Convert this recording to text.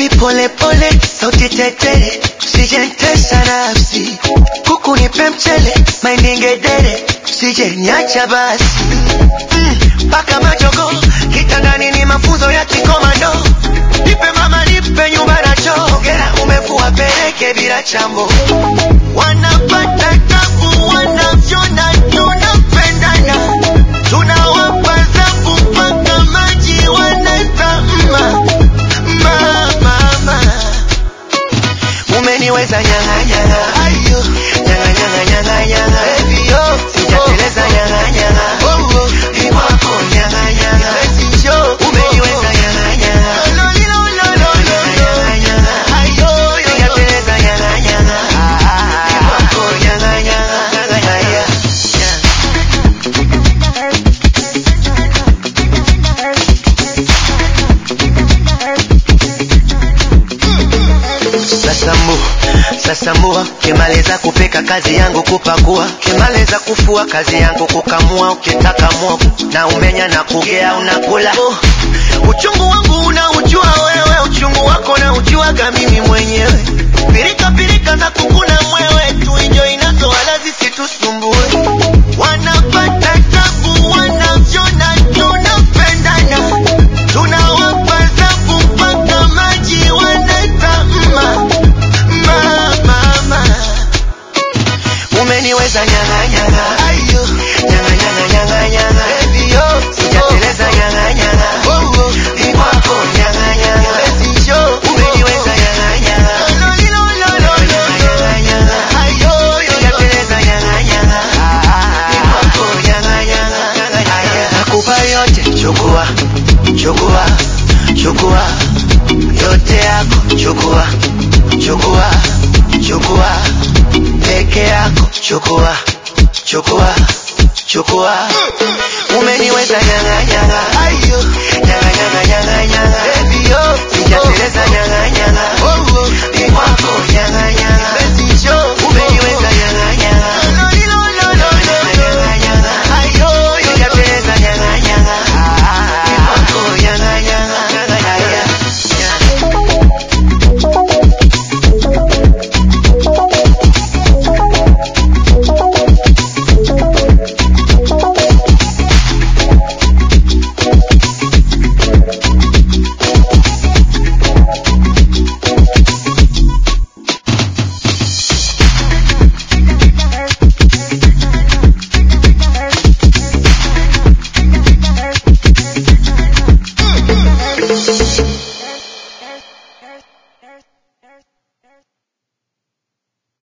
baby pole pole sauti tetele usijentesa nafsi kuku nipe mchele maindingedere usije niacha basi mpaka mm, majogo kitandani ni mafunzo ya kikomando nipe mama nipe nyumba na choo ongera umevua peleke bila chambo wanapata tabu wanavyona tunapendana tunawapa zabu mpaka maji wanaita mma mama mama umeniweza nyanga nyanga ayo nyanga nyanga nyanga nyanga baby yo sijateleza nyanga nyanga oh oh ni wako nyanga nyanga baby yo umeniweza nyanga nyanga no no no no no nyanga nyanga ayo sijateleza nyanga nyanga ni wako nyanga nyanga nyanga Sasambu, sasambua, kimaliza kupika kazi yangu kupakua, kimaliza kufua kazi yangu kukamua, ukitaka mwogo na umenya na kugea unakula. Oh, uchungu wangu unaujua wewe, uchungu wako na ujuaga mimi mwenyewe. Pirika pirika za kukuna mwewe, tuinjo inazo wala zisitusumbue. Wanapata tabu, wanavyona tunapendana, tunawapa zabu mpaka maji wanaita mma mama mama umeniweza nyanga nyanga ayo nyanga nyanga nyanga nyanga baby yo sijateleza nyanga nyanga oh oh ni kwako nyanga nyanga baby yo umeniweza nyanga nyanga no no no no nyanga nyanga ayo sijateleza nyanga nyanga ni kwako nyanga nyanga nakupa yote chukua chukua chukua yote yako chukua chukua chukua peke yako chukua chukua chukua umeniweza nyanga nyanga ayo nyanga nyanga nyanga nyanga